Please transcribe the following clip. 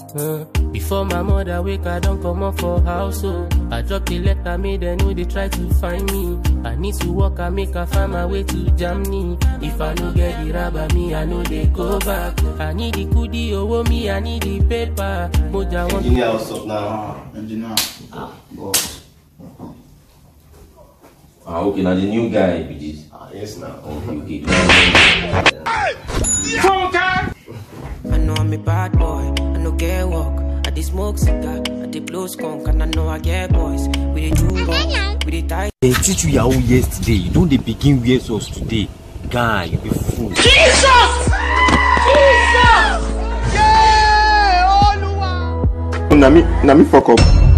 Uh, before my mother wake, I don't come up for house. Oh, I drop the letter, made them know they try to find me. I need to work, I make a find my way to Germany. If I no get the rubber, me, I know they go back. I need the kudi, oh, me, I need the paper. Moja want Engineer, what's up now? Ah, engineer. Ah, boss. Ah, okay, now the new guy be this. Ah, yes, now. Okay, okay. I know I'm a bad boy, I no get work. I dey smoke cigar, I dey blow skunk, and I know I get boys. We dey do wrong, we dey tie They teach you yahoo yesterday. You don't they begin wear us today. Guy, you be fool. Na me, na me fuck up.